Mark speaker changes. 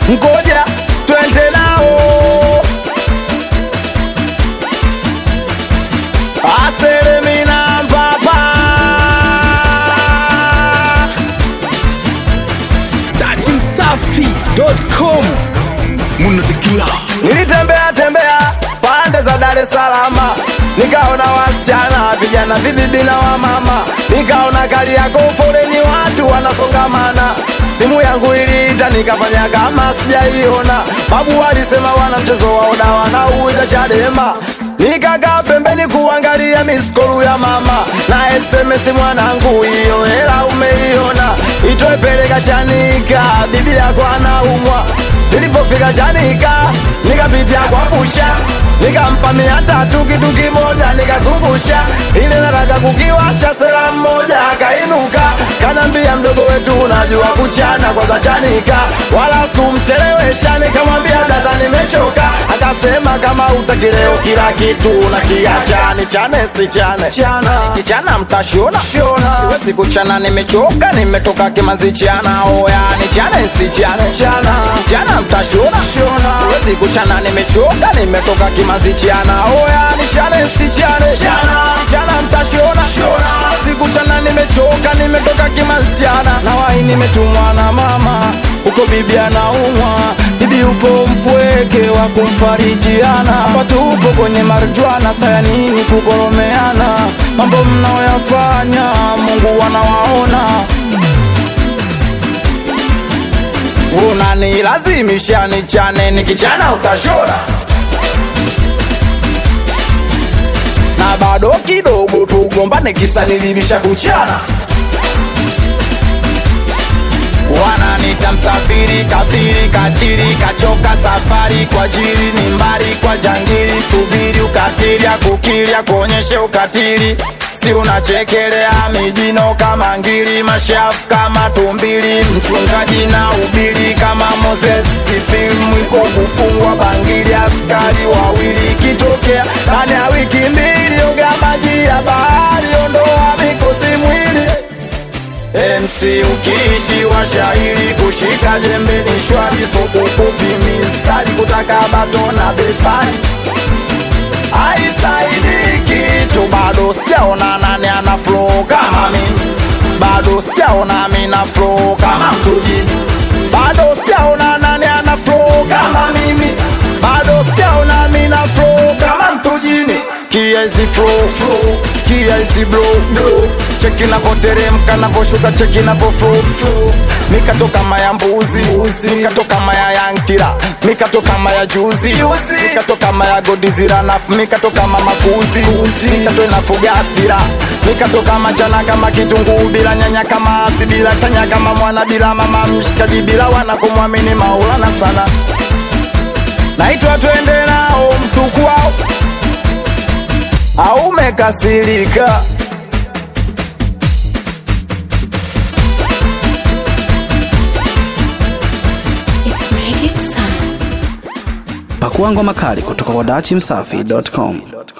Speaker 1: ngoja twende nao aselemina mpapa
Speaker 2: datimsafi.com
Speaker 3: munazikila
Speaker 1: nilitembea tembea pande za Dar es Salaam, nikaona wasichana vijana vibibi na wamama, nikaona gari yako foleni watu wanasongamana. Simu yangu iliita nikafanya kama sijaiona. Babu walisema wana mchezo wa oda wanauita Chadema. Nikakaa pembeni kuangalia miskolu ya mama na SMS mwanangu, hiyo hela umeiona, itoe peleka Chanika, bibi yako anaumwa Nilipofika Chanika nikapitia kwa pusha nikampa mia tatu kitu kimoja nikazungusha ile nataka kukiwasha sera mmoja akainuka kanambia mdogo wetu unajua kuchana kwanza Chanika wala sikumchelewesha nikamwambia dada nimechoka akasema kama utaki leo kila kitu na kiacha ni chane si chane chana kichana mtashona shona siwezi kuchana nimechoka nimetoka kimazi chana oya ni chane si chane chana chana mtashona shona siwezi kuchana nimechoka nimetoka kimazi chana oya ni chane si chane chana chana mtashona shona siwezi kuchana nimechoka nimetoka kimazi chana na wai nimetumwa na mama huko bibi anaumwa bibi upo mpweke wa kumfarijiana hapa tupo kwenye marjwana saya nini kugoromeana mambo mnaoyafanya mungu anawaona unanilazimisha nichane nikichana utashona na bado kidogo tugombane kisa nilibisha kuchana wananita msafiri kafiri kachiri kachoka safari kwa jiri ni mbali kwa jangiri subiri ukatili akukili akuonyeshe ukatili si unachekelea mijino kama ngili mashafu kama tumbili mchungaji na ubili kama Moses filamu iko kufungwa bangili askari wawili kitokea ndani ya wiki mbili oga maji ya bahari ondoa mikosi mwili MC ukiishi wa shairi kushika jembe ni shwari soko kupi mistari kutaka bato na bepari aisaidi kitu bado sijaona nani ana flow kama mimi bado sijaona mimi na flow kama mtujini bado sijaona nani ana flow kama mimi bado sijaona mimi na flow kama mtujini sikia hizi flow flow sikia hizi blow blow cheki navoteremka navoshuka cheki navo flow flow mikatoka maya mbuzi mikatoka maya yankira mikatoka maya juzi mikatoka maya godizira nafu mikatoka mama kuzi mikato inafuga asira mikatoka machana kama kitunguu bila nyanya kama asi bila chanya kama mwana bila mama mshikaji bila wana kumwamini maulana sana naitwa twende nao mtuku wao au umekasirika
Speaker 4: It's Magic Sound.
Speaker 2: pakua ngoma kali kutoka kwa datimsafi.com